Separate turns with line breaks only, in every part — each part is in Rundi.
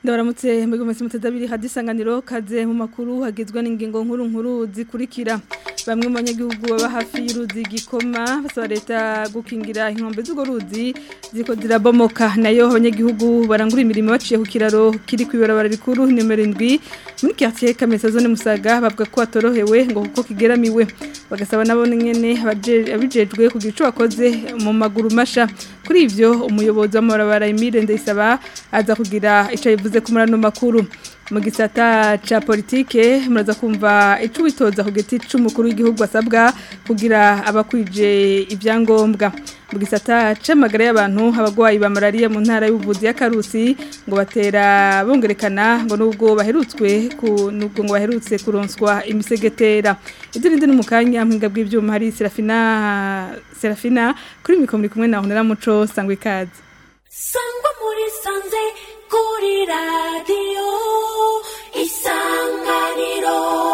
Ndabaramutse mbego mwese mutadabiri hadisanganiro kaze mu makuru hagizwe n'ingingo nkuru nkuru zikurikira bamwe mu banyagihugu baba hafi y'uruzi gikoma basaba leta gukingira inkombe z'ugo ruzi ziko zirabomoka nayo abanyagihugu barangura imirimo baciye ku kiraro kiri ku ibarabara rikuru nimero 7 muri quartier Kamesa zone Musaga bavuga ko atorohewe ngo kuko kigeramiwe bagasaba nabo nyene abijejwe kugira ico bakoze mu maguru masha kuri ivyo umuyobozi w'amabarabara Emile Ndayisaba aza kugira ico yivuze ku murano makuru mu gisata ca politike muraza kumva ico bitoza ku giti c'umukuru w'igihugu asabwa kugira abakwije ivyangombwa mu gisata c'amagara y'abantu abagwayi ba malaria mu ntara y'ubuvuzi ya Karusi ngo batera bongerekana ngo nubwo baherutswe ku nubwo ngo baherutse kuronswa imisegetera ibyo nindi n'umukanya mpinga bw'ivyuma hari Serafina Serafina kuri mikoro muri kumwe na Honera Muco sangwe kazi
sangwa muri sanze kuri radiyo isanganiro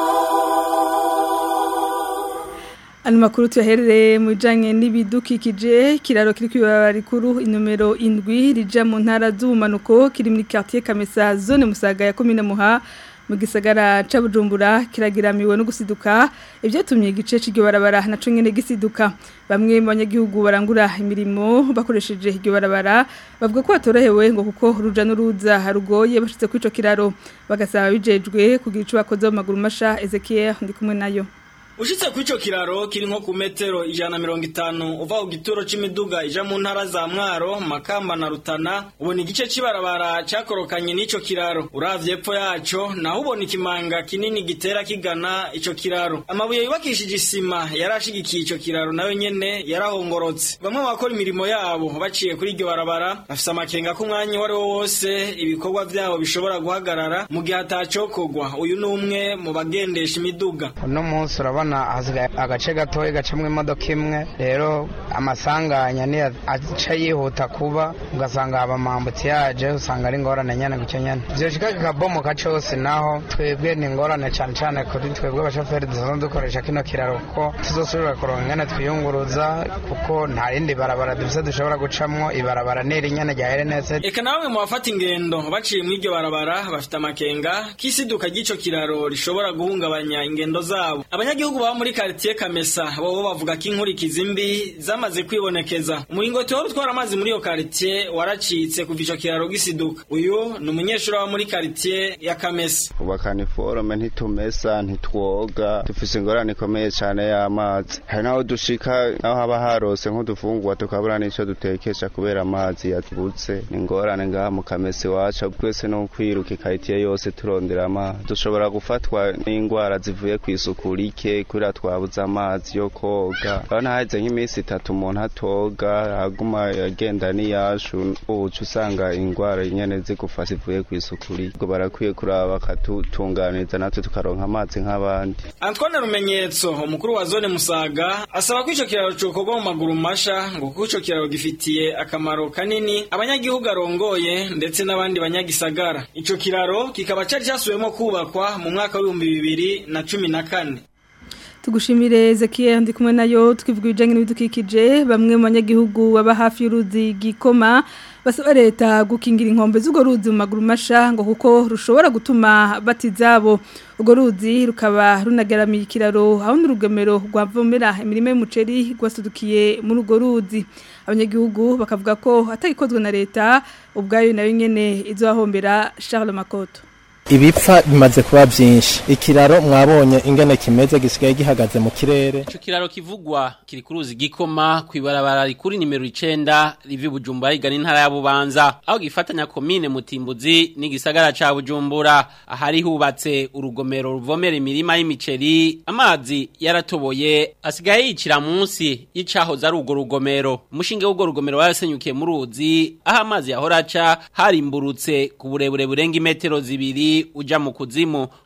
Ano makuru tuyaherere mu bijanye n'ibidukikije kiraro kiri kwibara rikuru inomero indwi rija mu ntara z'ubumanuko kiri muri quartier Kamesa zone Musaga ya commune Muha mu gisagara ca Bujumbura kiragiramiwe no gusiduka ivyatumye igice c'iryo barabara naco nyene gisiduka bamwe mu banyagihugu barangura imirimo bakoresheje iryo barabara bavuga ko batorohewe ngo kuko ruja n'uruza harugoye bashitse kwico kiraro bagasaba bijejwe kugira ico bakoze mu maguru masha Ezekiel ndi kumwe nayo
Ushitse kw'ico kiraro kiri nko ku metero ijana mirongo itanu uva ku gituro c'imiduga ija mu ntara za Mwaro, Makamba na Rutana ubona igice c'ibarabara cakorokanye n'ico kiraro uravye epfo yaco naho ubona ikimanga kinini gitera kigana ico kiraro amabuye yubakishije isima yarashigikiye ico kiraro nayo nyene yarahongorotse bamwe bakora imirimo yabo baciye kuri iryo barabara bafise amakenga ko umwanya wari wo wose ibikorwa vyabo bishobora guhagarara mu gihe atacokorwa uyu ni umwe mu bagendesha imiduga
uno munsi urabona hasigaye agace gatoya gacamwo imodoka imwe rero amasanganya niyo aca yihuta kuba ugasanga haba amambutsi yaje usanga ari ingorane nyene gutyo nyene vyoshika kikabomoka cose naho twebwe ni ingorane cane cane kuri twebwe abashoferi dusanzwe dukoresha kino kiraro kuko tuzosubira kuronka ingene twiyunguruza kuko nta rindi barabara dufise dushobora gucamwo ibarabara niri nyene rya RNS
eka namwe mu bafata ingendo baciye muri iryo barabara bafite amakenga k'isiduka ry'ico kiraro rishobora guhungabanya ingendo zabo abanyagihugu baba muri quartier Kamesa bo bavuga ko inkurikizi mbi zamaze kwibonekeza umuringoti wari utwara amazi muri iyo quartier waracitse kuva ico kiraro gisiduka uyu ni umunyeshuri wa muri quartier ya Kamesa
kubakana iforome ntitumesa ntitwoga dufise ingorane ikomeye cane y'amazi hari naho dushika naho haba harose nk'udufungurwa tukabura n'ico dutekesha kubera amazi yatubutse ni ingorane ngaha mu Kamesa iwacu twese no kwiruka ikaritiye yose turondera amazi dushobora gufatwa n'ingwara zivuye kw'isuku rike kuriya twabuze amazi yo koga urabona haheze nk'iminsi itatu umuntu atoga aguma agenda n'iyashu uca usanga ingwara nyene zigufasha ivuye kw'isuku rike barakwiye kuraba bakatutunganiriza natwe tukaronka amazi nk'abandi
Antoine Rumenyetso umukuru wa zone Musaga asaba ko ico kiraro cokorwa mu maguru masha ngo kuko ico kiraro gifitiye akamaro kanini abanyagihugu arongoye ndetse n'abandi banyagisagara ico kiraro kikaba cari casubiwemo kubakwa mu mwaka w'ibihumbi bibiri na cumi na kane
tugushimire Ezekiel ndi kumwe nayo twivuga ibijanye n'ibidukikije bamwe mu banyagihugu baba hafi y'uruzi gikoma basaba leta gukingira inkombe z'ugo ruzi mu maguru masha ngo kuko rushobora gutuma batizabo ugo ruzi rukaba runagaramiye ikiraro aho n'urugemero rwavomera imirima y'umuceri rwasudukiye muri ugo ruzi abanyagihugu bakavuga ko atagikozwe na leta ubwayo nayo nyene izohombera Charles Makoto
ibipfa bimaze kuba byinshi ikiraro mwabonye ingene kimeze gisigaye gihagaze mu kirere
ico kiraro kivugwa kiri ku ruzi gikoma kwibarabara rikuri nimero 9 rivi Bujumbura igana intara ya Bubanza aho gifatanya komine Mutimbuzi n'igisagara ca Bujumbura ahari hubatse urugomero ruvomera imirima y'imiceri amazi yaratoboye asigaye yicira munsi y'icahoze ari urwo rugomero umushinge w'urwo rugomero warasenyukiye mu ruzi aho amazi yahora aca harimburutse ku burebure burenga imetero zibiri uja mu kuzimu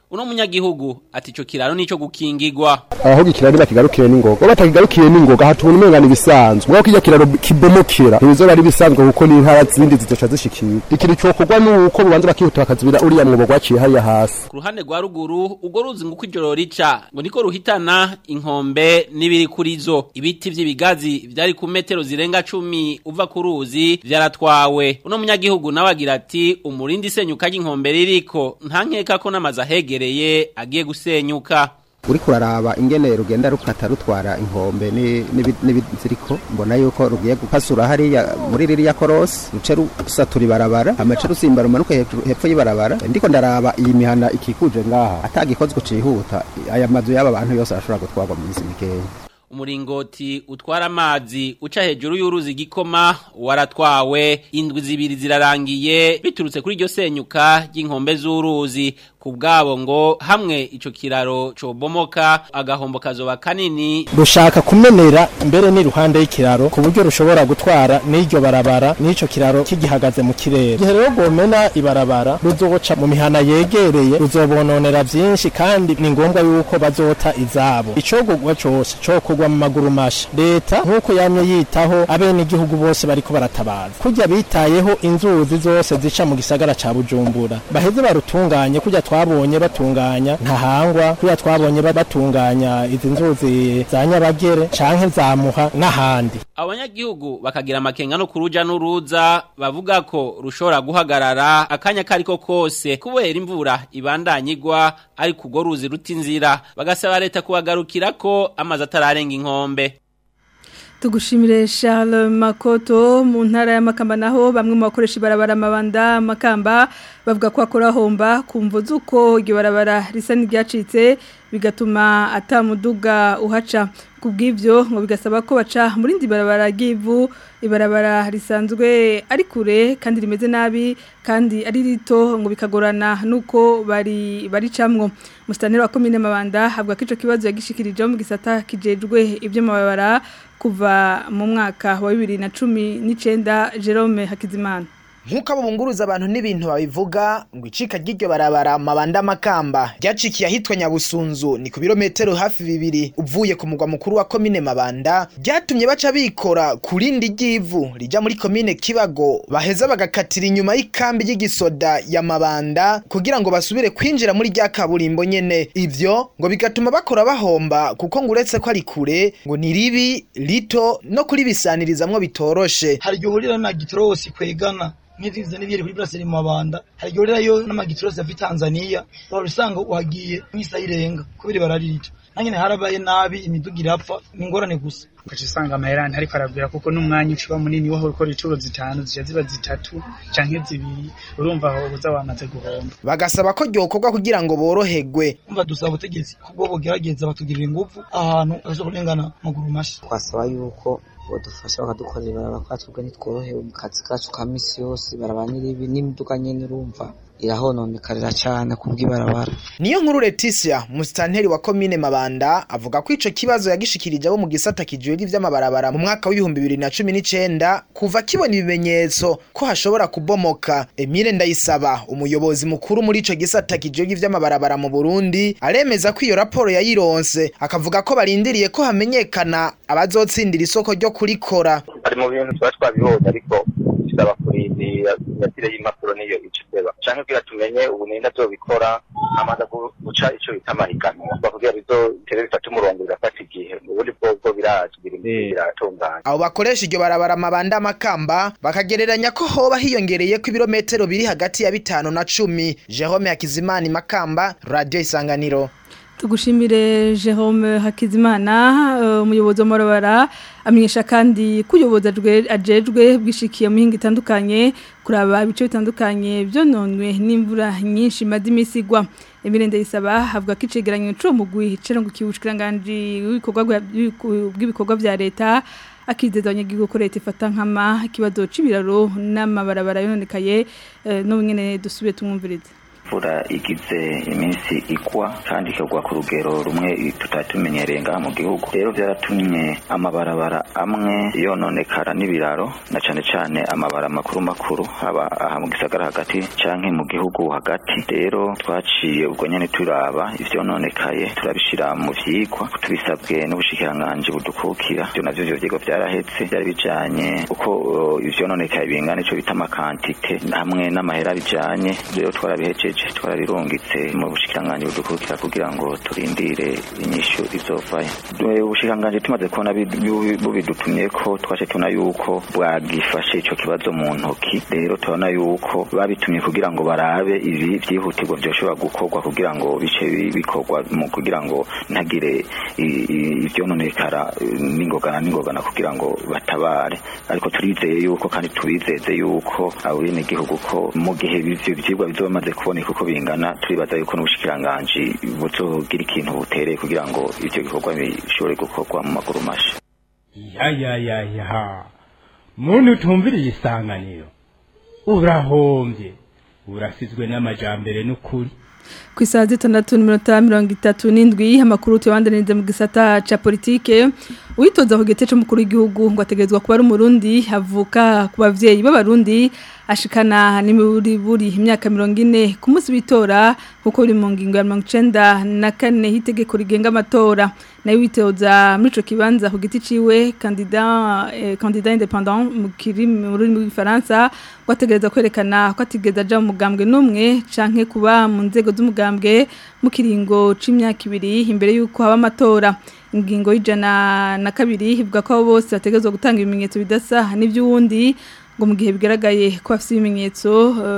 uno munyagihugu ati ico kiraro nico gukingirwa
aho gikiraro bakigarukire n'ingoga batakigarukiye n'ingoga hatubona umenga ibisanzwe mwako kijya kiraro kibomokera ntibizoba ari bisanzwe kuko n'intara zindi zizoca zishikira ikintu cyokorwa nuko bubanza bakihuta bakazibira uriya mwobo gwaciye hariya hasi
ku ruhande rwa ruguru ubwo ruzi ngo uko ijoro rica ngo niko ruhitana inkombe n'ibiri kuri zo ibiti vy'ibigazi vyari ku metero zirenga cumi uva ku ruzi vyaratwawe uno munyagihugu nawe agira ati umurindi isenyuka ry'inkombe ririko nta nkeka ko n'amazu ahegereye agiye gusenyuka
uri kuraraba ingene rugenda rukata rutwara inkombe n'ibiziriko mbona yuko rugiye gukasura hariya muri ririya korosi ruce rusatura ibarabara amace rusimba rumanuka hepfo y'ibarabara ndiko ndaraba iyi mihana ikikuje ngaha atagikozwe cihuta aya mazu y'aba bantu yose arashobora gutwarwa mu minsi mikeya
umuringoti utwara amazi uca hejuru y'uruzi gikoma waratwawe indwi zibiri zirarangiye biturutse kuri iryo senyuka ry'inkombe z'uruzi ku bwabo ngo hamwe ico kiraro cobomoka agahombo kazoba kanini
rushaka kumenera mbere n'iruhande y'ikiraro ku buryo rushobora gutwara n'iryo barabara n'ico kiraro kigihagaze mu kirere igihe rero gomena ibarabara ruzoca mu mihana yegereye ruzobononera vyinshi kandi ni ngombwa yuko bazota izabo icogogwa cose cokorwa mu maguru masha leta nk'uko yamye yitaho abene igihugu bose bariko baratabaza kurya bitayeho inzuzi zose zica mu gisagara ca bujumbura baheze barutunganye kurya twabonye batunganya ntahangwa kurya twabonye batunganya izi nzuzi za nyabagere canke zamuha n'ahandi
abanyagihugu bakagira amakenga no kuruja n'uruza bavuga ko rushobora guhagarara akanya kariko kose kubera imvura ibandanyigwa ari kugo ruzi ruta inzira bagasaba leta kubagarukira ko amazi atararenga inkombe
tugushimire Charles Makoto mu ntara y'amakamba naho bamwe mu bakoresha ibarabara amabanda amakamba bavuga ko akora homba kumva zuko iryo barabara risa n'iryacitse bigatuma atamuduga uhaca kubw'ibyo ngo bigasaba ko baca muri ndi barabara ry'ivu ibarabara risanzwe ari kure kandi rimeze nabi kandi ari rito ngo bikagorana nuko bari baricamwo mustaneri wa komine mabanda avuga ko ico kibazo yagishikirije mu gisata kijejwe ibyo mabara kuva mu mwaka wa 2019 Jerome Hakizimana
Nkuko abo bunguruza abantu n'ibintu babivuga ngo icika ry'iryo barabara mabanda makamba ryacikiye ahitwa Nyabusunzu ni ku birometero hafi bibiri uvuye ku mugwa mukuru wa komine Mabanda ryatumye baca bikora kurindi ry'ivu rija muri komine Kibago baheza bagakatira inyuma y'ikambi y'igisoda ya Mabanda kugira ngo basubire kwinjira muri rya kaburimbo nyene ivyo ngo bigatuma bakora bahomba kuko ngo uretse ko ari kure ngo ni ribi rito no kuri bisanirizamwo bitoroshe
hari igihe uhurira na gitorosi kwegana nk'ivyo n'ivyeri kuri Brasserie mu mabanda hari igihe urirayo n'amagitorosi ava Tanzania waba usanga uhagiye nk'isaha irenga kubera bararirica nanyene harabaye nabi imiduga irapfa ni ingorane gusa
ugaca usanga amaherani ariko aragwira kuko n'umwanya uciba munini waho ukora inshuro zitanu zija ziba zitatu canke zibiri urumva aho uza wamaze guhomba
bagasaba ko ryokorwa kugira ngo boroherwe
umva dusaba ubutegetsi kubwo bogerageza batugirira ingufu ahantu ashobora kurengana maguru mashi
twasaba yuko badufasha bakadukorera ibarabara kwa twebwe ntitworohewe mu kazi kacu ka misi yose ibarabara n'iribi n'imiduga nyene urumva irahononekarira cyane kubw'ibarabara
niyo nkuru Leticia musitanteri wa komine Mabanda avuga ko ico kibazo yagishikirije abo mu gisata kijejwe ivy'amabarabara mu mwaka w'ibihumbi bibiri na cumi n'icenda kuva kibona ibimenyetso ko hashobora kubomoka Emile Ndayisaba umuyobozi mukuru muri ico gisata kijejwe ivy'amabarabara mu Burundi aremeza ko iyo raporo yayironse akavuga ko barindiriye ko hamenyekana abazotsindira isoko ryo kurikora
ari mu bintu tuba twabibonye ariko bisaba kurindira inyatire y'impapuro niyo iciteba canke kugira tumenye ubu ninde azobikora amaze guca ico bita amahiganwa bakugira bizotere bifata umurongo birafata igihe ubundi bwobwo birazi biratunganya
abo bakoresha iryo barabara amabanda amakamba bakagereranya ko hoba hiyongereye ko ibirometero biri hagati ya bitanu na cumi Jerome Hakizimana Makamba Radio Isanganiro
tugushimire Jerome Hakizimana umuyobozi w'amabara amenyesha kandi kuyoboza ajejwe bwishikiye mu hinga itandukanye kuraba ibice bitandukanye byononwe n'imvura nyinshi maze imisigwa Emile Ndayisaba havuga ko icegeranyo cyo mugwi cero ngo kibushikiranganje bw'ibikorwa vya leta akizeza abanyagihugu ko leta ifata nkama ikibazo c'ibiraro n'amabarabara yononekaye no nyene dusubire tumwumvirize
imvura igize iminsi igwa kandi ikagwa ku rugero rumwe tutatumenyereye ngaha mu gihugu rero byaratumye amabarabara amwe yononekara n'ibiraro na cane cane amabara makuru makuru haba aha mu gisagara hagati canke mu gihugu hagati rero twaciye ubwo nyene turaba ivyononekaye turabishira mu vyigwa tubisabwe n'ubushikiranganji budukukira ivyo navyo vyo vyigwa vyarahetse byari bijanye uko uh, ivyononekaye bingana ico bita amakantite hamwe n'amahera bijanye rero twarabihejeje twarabirungitse mu bushikiranganji budukukira kugira ngo turindire inyishu izovayo ubushikiranganji tumaze kubona bubidutumye ko twace tubona yuko bwagifashe ico kibazo mu ntoki rero tubona yuko babitumye kugira ngo barabe ibi vyihutirwa vyoshobora gukorwa kugira ngo bice bikorwa mu kugira ngo ntagire ivyononekara n'ingogana n'ingogana kugira ngo batabare ariko turizeye yuko kandi tubizeze yuko abo bene gihugu ko mu gihe ivyo vyigwa bizomaze kuboneka uko bingana turibaza yuko n'ubushikiranganji buzogira ikintu butereye kugira ngo ivyo bikorwa bishobore gukorwa mu maguru masha
ya ya ya ya muntu utumviriye isanganiro urahombye urasizwe n'amajambere n'ukuri
ku isaha zitandatu n'iminota mirongo itatu n'indwi amakuru tuyabandaniriza mu gisata cya politike uwitoza ku giti cy'umukuru w'igihugu ngo ategerezwa kuba ari umurundi avuka ku babyeyi b'abarundi ashikana n'imiburiburi imyaka mirongo ine ku munsi w'itora kuko buri mu ngingo ya mirongo icenda na kane y'itegeko rigenga amatora nayo witoza muri ico kibanza ku giti ciwe kandida eh, kandida independant mu kirimi mu rurimi rw'ifaransa ngo ategereza kwerekana ko atigeze aja mu mugambwe n'umwe canke kuba mu nzego z'umugambwe mu kiringo c'imyaka ibiri imbere y'uko haba amatora ingingo y'ijana na kabiri ivuga ko abo bose bategerezwa gutanga ibimenyetso bidasa n'ivy'uwundi ngo mu gihe bigaragaye ko afite ibimenyetso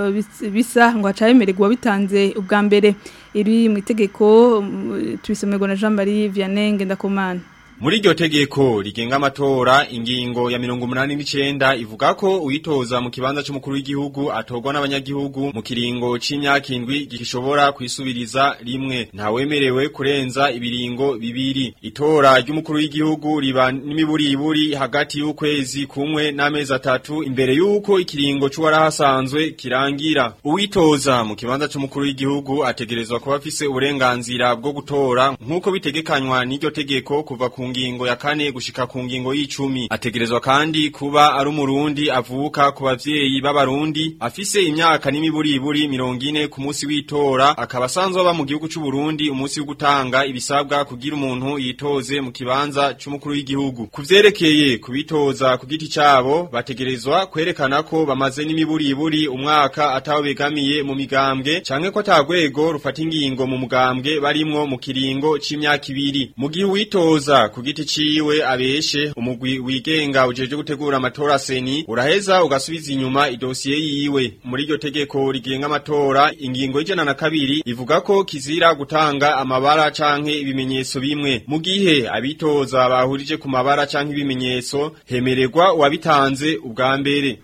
bisa ngo hacayemererwa bitanze ubwa mbere iri mu itegeko tubisomerwa na Jean Marie Vianney Ngendakumana
Muri iryo tegeko rigenga amatora ingingo ya mirongo umunani n'icenda ivuga ko uyitoza mu kibanza c'umukuru w'igihugu atorwa n'abanyagihugu mu kiringo c'imyaka indwi gishobora kwisubiriza rimwe ntawemerewe kurenza ibiringo bibiri itora ry'umukuru w'igihugu riba n'imiburiburi hagati y'ukwezi kumwe n'amezi atatu imbere y'uko ikiringo c'uwarahasanzwe kirangira uwitoza mu kibanza c'umukuru w'igihugu ategerezwa kuba afise uburenganzira bwo gutora nk'uko bitegekanywa n'iryo tegeko kuva ku ngingo ya kane gushika ku ngingo y'icumi ategerezwa kandi kuba ari umurundi avuka ku bavyeyi b'abarundi afise imyaka n'imiburiburi mirongo ine ku munsi w'itora akaba asanzwe aba mu gihugu c'u Burundi umunsi wo gutanga ibisabwa kugira umuntu yitoze mu kibanza c'umukuru w'igihugu kuvyerekeye kubitoza ku giti cabo bategerezwa kwerekana ko bamaze n'imiburiburi umwaka ataho begamiye mu migambwe canke ko atagwego rufata ingingo mu mugambwe barimwo mu kiringo c'imyaka ibiri mu gihe witoza ku giti ciwe abeshe umugwi wigenga ujeje gutegura amatora seni uraheza ugasubiza inyuma idosiye yiwe muri iryo tegeko rigenga amatora ingingo y'ijana na kabiri ivuga ko kizira gutanga amabara canke ibimenyetso bimwe mu gihe abitoza bahurije ku mabara canke ibimenyetso hemererwa uwabitanze ubwa mbere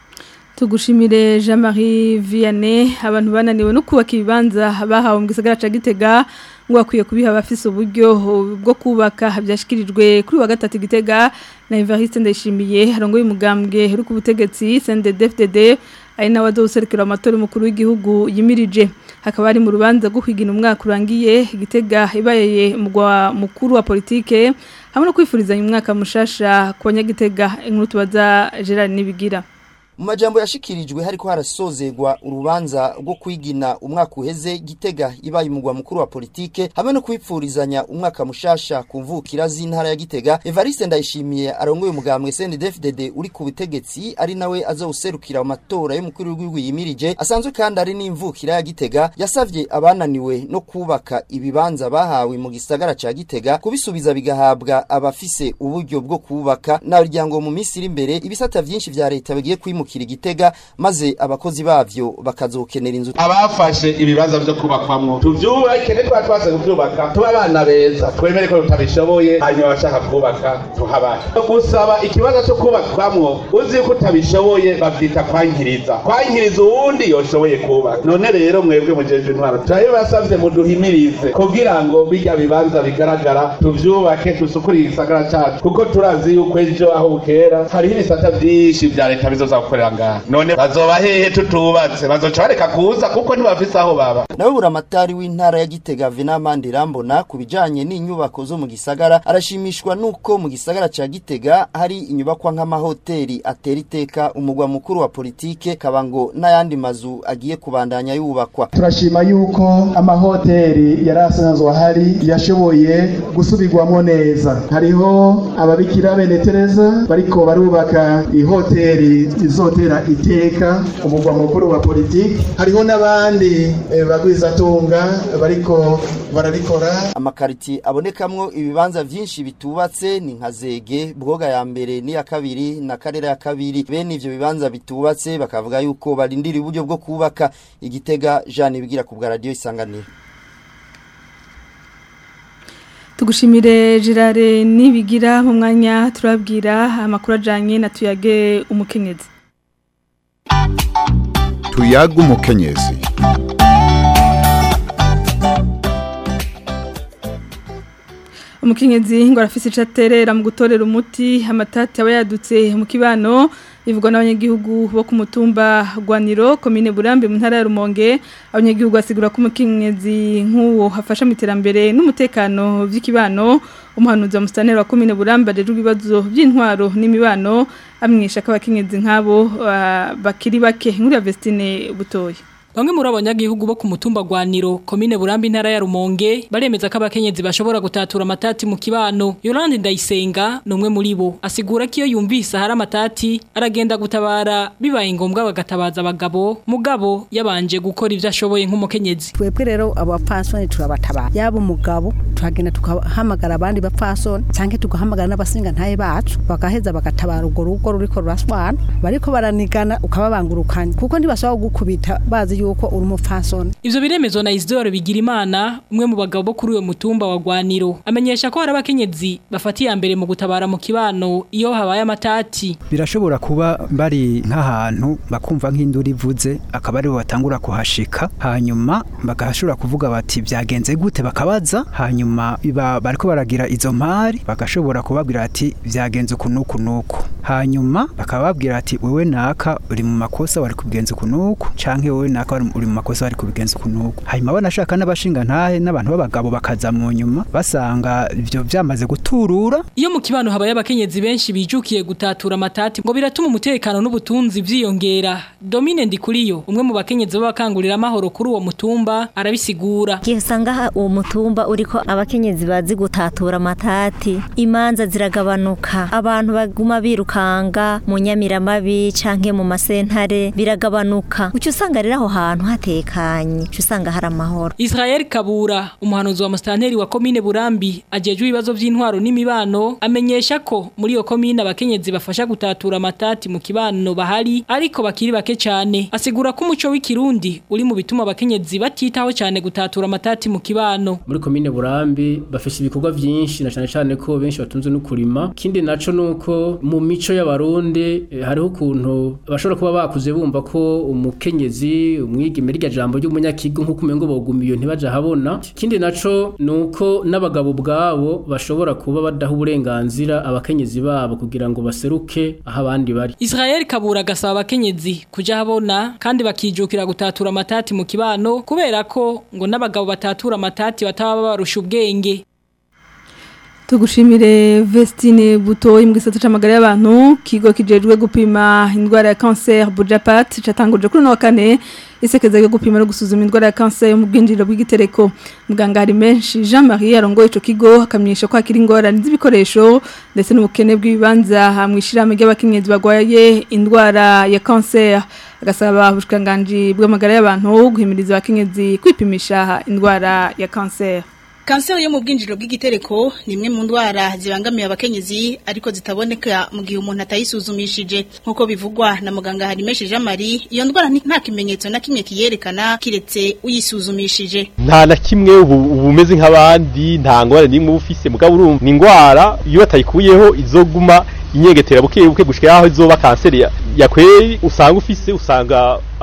tugushimire Jean Marie Vianney abantu bananiwe no kubaka ibibanza bahawe mu gisagara ca Gitega ngo bakwiye kubiha abafise uburyo bwo kubaka byashikirijwe kuri wa gatatu Gitega na Evariste Ndayishimiye arongoye umugambwe uri ku butegetsi CNDD-FDD ari nawe azoserukira amatora umukuru w'igihugu yimirije hakaba ari mu rubanza rwo kwigina umwaka urangiye Gitega ibaye umugwa mukuru wa politike hamwe no kwifurizanya umwaka mushasha ku banyagitega inkuru tubaza Gerard Nibigira
mu majambo yashikirijwe hariko harasozegwa urubanza rwo kwigina umwaka uheze gitega ibaye umugwa mukuru wa politike hamwe no kwipfurizanya umwaka mushasha ku mvukira z'intara ya gitega evariste ndayishimiye arongoye umugambwe cndfdd uri ku butegetsi ari nawe azawuserukira mu matora y'umukuru w'igihugu yimirije asanzwe kandi ari n'imvukira ya gitega yasavye abananiwe no kubaka ibibanza bahawe mu gisagara ca gitega kubisubiza bigahabwa abafise uburyo bwo kubaka naryango mu minsi iri imbere ibisata vyinshi vya leta bigiye kwimu kwimukira igitega maze abakozi bavyo bakazokenera inzu
abafashe ibibanza vyo kubakwamwo tuvyubake nitwa twase kuvyubaka tuba abana beza twemere ko tutabishoboye hanyuma abashaka kubaka tuhabahe gusaba ikibanza co kubakwamwo uzi ko utabishoboye bavyita kwankiriza kwankiriza uwundi yoshoboye kubaka none rero mwebwe mujeje intwaro turabibasavye muduhimirize kugira ngo birya bibanza bigaragara tuvyubake dusukure igisagara cacu kuko turazi yuko ejo aho bukera hariho ibisata vyinshi vya leta bizoza gukora bakorera ngaha none bazoba hehe tutubatse bazoca bareka kuza kuko ntibafise aho baba
nawe buramatari w'intara ya Gitega Venamandi Rambona ku bijanye n'inyubako zo mu gisagara arashimishwa nuko mu gisagara ca Gitega hari inyubakwa nk'amahoteli atera iteka umugwa mukuru wa politike kabango n'ayandi mazu agiye kubandanya yubakwa
turashima yuko amahoteli yari asanzwe ahari yashoboye gusubirwamo neza hariho ababikira bene Tereza bariko barubaka ihoteli izotera iteka umugwa mukuru wa politiki hariho n'abandi eh, bagwizatunga bariko barabikora
amakariti abonekamwo ibibanza vyinshi bitubatse ni nka zege bwoga ya mbere n'iya kabiri na karera ya kabiri bene ivyo bibanza bitubatse bakavuga yuko barindira uburyo bwo kubaka igitega Jean bigira ku bwa radio isanganiro
tugushimire Gerard nibigira mu mwanya turabwira amakuru ajanye na tuyage umukenyezi
tuyaga umukenyezi
umukenyezi ngo arafise ico aterera mu gutorera umuti amatati aba yadutse mu kibano bivugwa n'abanyagihugu bo ku mutumba Gwaniro komine Burambe mu ntara ya Rumonge abanyagihugu basigura ko umukenyezi nk'uwo hafasha mu iterambere n'umutekano vy'ikibano umuhanuzi wa mustaneri wa komine Burambe ajeje ibibazo by'intwaro n'imibano amwisha ko abakenyezi nk'abo uh, bakiri bake nkuri ya Vestine butoya
Bamwe muri abanyagihugu bo ku mutumba Gwaniro komine Burambi ntara ya Rumonge baremeza ko abakenyezi bashobora gutatura amatati mu kibano Yolande Ndayisenga numwe muri bo asigura ko iyo yumvise hari amatati aragenda gutabara bibaye ngombwa bagatabaza abagabo mugabo yabanje gukora ivyo ashoboye nk'umukenyezi
twebwe rero abapfasoni turabatabara yaba umugabo tuhagenda tukahamagara abandi bapfasoni canke tugahamagara n'abasinga ntaye bacu bagaheza bagatabara urwo rugo ruriko ruraswana bariko baranigana ukababangurukanya kuko ntibashobora gukubita bazi yuko uri umupfasoni
ivyo biremezwa na Isidore Bigirimana umwe mu bagabo bo kuri uyo mutumba wa Gwaniro amenyesha ko hari abakenyezi bafatiye mbere mu gutabara mu kibano iyo habaye amatati
birashobora kuba bari nk'ahantu bakumva nk'induru ivuze akaba aribo batangura kuhashika hanyuma bagashobora kuvuga bati byagenze gute bakabaza hanyuma bariko baragira izo mpari bagashobora kubabwira ati byagenze uku n'uku n'uku hanyuma bakababwira ati wewe naka uri mu makosa wari kubigenza uku n'uku canke wewe naka uri mu makosa bari kubigenza uku n'uku hanyuma banashaka n'abashinga ntahe n'abantu b'abagabo bakaza mu nyuma basanga ivyo byamaze guturura
iyo mu kibano habaye abakenyezi benshi bijukiye gutatura amatati ngo biratuma umutekano n'ubutunzi vyiyongera Domine Ndikuriyo umwe mu bakenyezi b'abakangurira amahoro kuri uwo mutumba arabisigura
Gihe usanga uwo mutumba uriko abakenyezi bazi gutatura amatati imanza ziragabanuka abantu baguma birukanga mu nyamiramabi canke mu masentare biragabanuka uca usanga rero aho hantu hatekanye uca usanga hari amahoro
Israel Kabura umuhanuzi wa mustanteri wa komine Burambi ajejwe ibibazo vy'intwaro n'imibano amenyesha ko muri iyo komine abakenyezi bafasha gutatura amatati mu kibano bahari ariko bakiri bake cyane asigura ko umuco w'ikirundi uri mu bituma abakenyezi batitaho cyane gutatura amatati mu kibano
muri komine Burambi bafisha ibikorwa vyinshi na cyane cyane ko benshi batunze no kurima kindi naco nuko mu mico y'abarundi eh, hariho ukuntu bashobora kuba bakuze bumva ko umukenyezi umwigeme rya jambo ry'umunyakigo nkuko umengo bogumiyo ntibaje habona kindi naco nuko n'abagabo bwabo bashobora kuba badaha uburenganzira abakenyezi babo kugira ngo baseruke aho abandi bari
Israel Kabura gasaba abakenyezi kuja habona kandi bakijukira gutatura amatati mu kibano kubera ko ngo n'abagabo batatura amatati bataba barusha ubwenge
Tugushimire Vestine Buto imbwisata c'amagara y'abantu kigo kijejwe gupima indwara ya cancer Bujapat catanguje kuri no kane isekeza yo gupima no gusuzuma indwara ya cancer yo mu bwinjiriro bw'igitereko muganga hari menshi Jean-Marie arongoye ico kigo akamenyesha ko akiri ingorane z'ibikoresho ndetse n'ubukene bw'ibibanza hamwishirame ry'abakenyezi bagwaye indwara ya cancer agasaba ubushikanganje bw'amagara y'abantu guhimiriza abakenyezi kwipimisha indwara ya cancer
Kanseri yo mu bwinjiro bw'igitereko ni imwe mu ndwara zibangamiye abakenyezi ariko zitaboneka mu gihe umuntu atayisuzumishije nkuko bivugwa na muganga Harimeshi Jean Marie iyo ndwara nta kimenyetso na kimwe kiyerekana kiretse uyisuzumishije
nta na kimwe ubu umeze nk'abandi nta ngwara nimwe ufise mugabo urumva ni ingwara iyo batayikuyeho izoguma inyegetera buke buke gushika aho izoba kanseri ya kweri usanga ufise usanga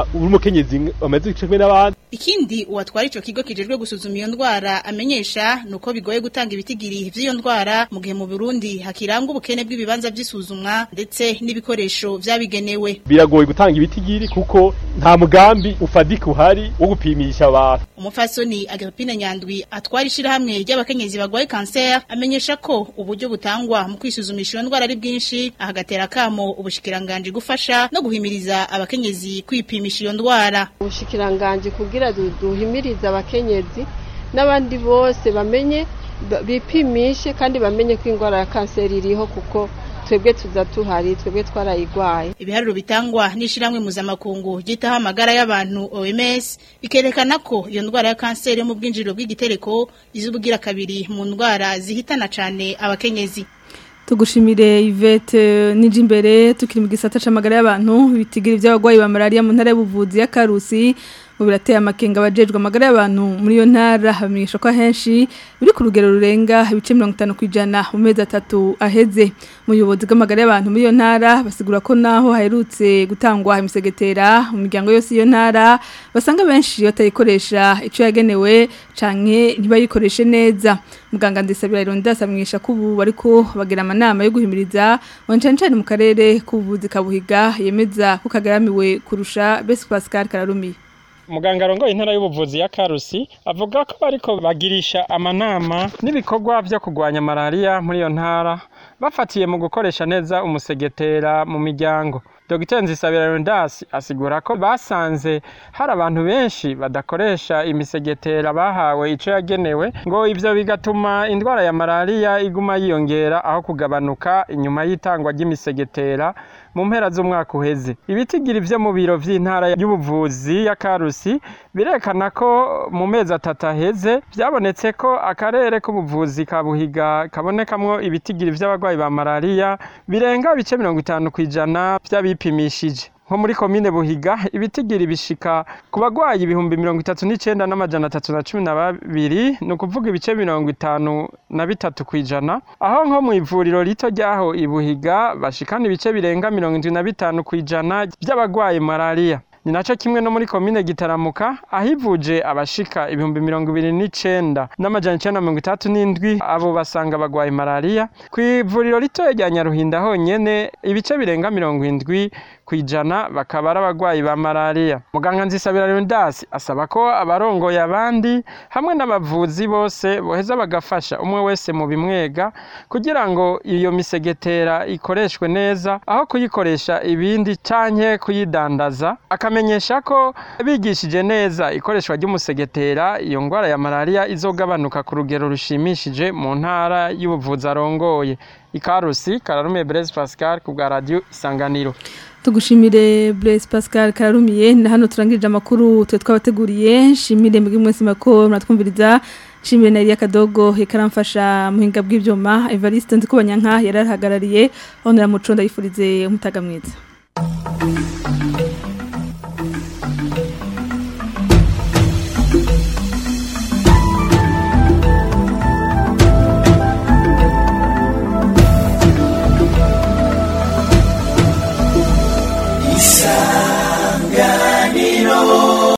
uri umukenyezi amaze kimwe n'abandi
Ikindi uwatwara ico kigo kijejwe gusuzuma iyo ndwara amenyesha nuko bigoye gutanga ibitigiri vy'iyo ndwara mu gihe mu Burundi hakirangwa ubukene bw'ibibanza by'isuzumwa ndetse n'ibikoresho vyabigenewe.
biragoye gutanga ibitigiri kuko nta mugambi ufadika uhari wo gupimisha abantu
Umufasoni Agapine Nyandwi atwara ishirahamwe ry'abakenyezi bagwaye cancer amenyesha ko uburyo butangwa mu kwisuzumisha iyo ndwara ari bwinshi ahagatera kamo ubushikiranganje gufasha no guhimiriza abakenyezi kwipimisha iyo ndwara.
ubushikiranganje kugira du- duhimirize abakenyezi n'abandi bose bamenye ba- bipimishe kandi bamenye ko indwara ya kanseri iriho kuko twebwe tuza tuhari twebwe twarayigwaye
Ibiharuro bitangwa n'ishiramwe mpuzamakungu ryitaho amagara y'abantu OMS bikerekana ko iyo ndwara ya kanseri yo mu bwinjiriro bw'igitereko izubugira kabiri mu ndwara zihitana cane abakenyezi.
Tugushimire Yvette Nijimbere tukiri mu gisata c'amagara y'abantu bitigiri by'abagwayi ba malaria mu ntara y'ubuvuzi ya Karusi mu birateye amakenga abajejwe amagara y'abantu muri iyo ntara bamenyesha ko ahenshi biri ku rugero rurenga ibice 50 kwijana mu mezi atatu aheze umuyobozi bw'amagara y'abantu muri iyo ntara basigura ko naho haherutse gutangwa imisegetera mu miryango yose iyo ntara basanga benshi batayikoresha ico yagenewe canke ntibayikoreshe neza muganga ndisabira Rondas amwisha ko ubu bariko bagira amanama yo guhimiriza wancancane mu karere k'ubuvuzi kabuhiga yemeza ko kagaramiwe kurusha Best Pascal Kararumi
muganga arongoye intara y'ubuvuzi ya Karusi avuga ko bariko bagirisha amanama n'ibikorwa byo kurwanya malaria muri iyo ntara bafatiye mu gukoresha neza umusegetera mu miryango Dr Nzisabira Rondas asigura ko basanze hari abantu benshi badakoresha imisegetera bahawe ico yagenewe ngo ivyo bigatuma indwara ya malaria iguma yiyongera aho kugabanuka inyuma y'itangwa ry'imisegetera mu mpera z'umwaka uheze ibitigiri vyo mu biro vy'intara y'ubuvuzi ya Karusi birekana ko mu mezi atatu aheze byabonetse ko akarere k'ubuvuzi ka Buhiga kabonekamwo ibitigiri vy'abagwayi ba malaria birenga ibice mirongo itanu kw'ijana vy'abipimishije nko muri komine Buhiga ibitigiri bishika ku bagwayi ibihumbi mirongo itatu n'icenda n'amajana atatu na cumi na babiri ni ukuvuga ibice mirongo itanu na bitatu kw'ijana aho nko mu ivuriro rito ryaho i Buhiga bashikana ibice birenga mirongo indwi na bitanu kw'ijana by'abagwayi malaria ni naco kimwe no muri komine gitaramuka ahivuje abashika ibihumbi mirongo ibiri n'icenda n'amajana icenda na mirongo itatu n'indwi abo basanga bagwaye malaria kw'ivuriro ritoya rya nyaruhinda honyene ibice birenga mirongo indwi kwijana bakaba ari abagwayi ba malaria muganga nzisabira Leonidas asaba ko abarongoye abandi hamwe n'abavuzi bose boheza bagafasha umwe wese mu bimwega kugira ngo iyo misegetera ikoreshwe neza aho kuyikoresha ibindi canke kuyidandaza akamenyesha ko bigishije neza ikoreshwa ry'umusegetera iyo ngwara ya malaria izogabanuka ku rugero rushimishije mu ntara y'ubuvuzi arongoye ikarusi kararume Blaise Pascal ku bwa radio isanganiro
Tugushimire Blaise Pascal Kararumiye na hano turangirije amakuru twe twabateguriye shimire mbwe mwese mako muratwumviriza shimire na Elia Kadogo yekaramfasha muhinga bw'ivyuma Evariste Ndikubanyanka yararahagarariye honera muco ndayifurize umutaga mwiza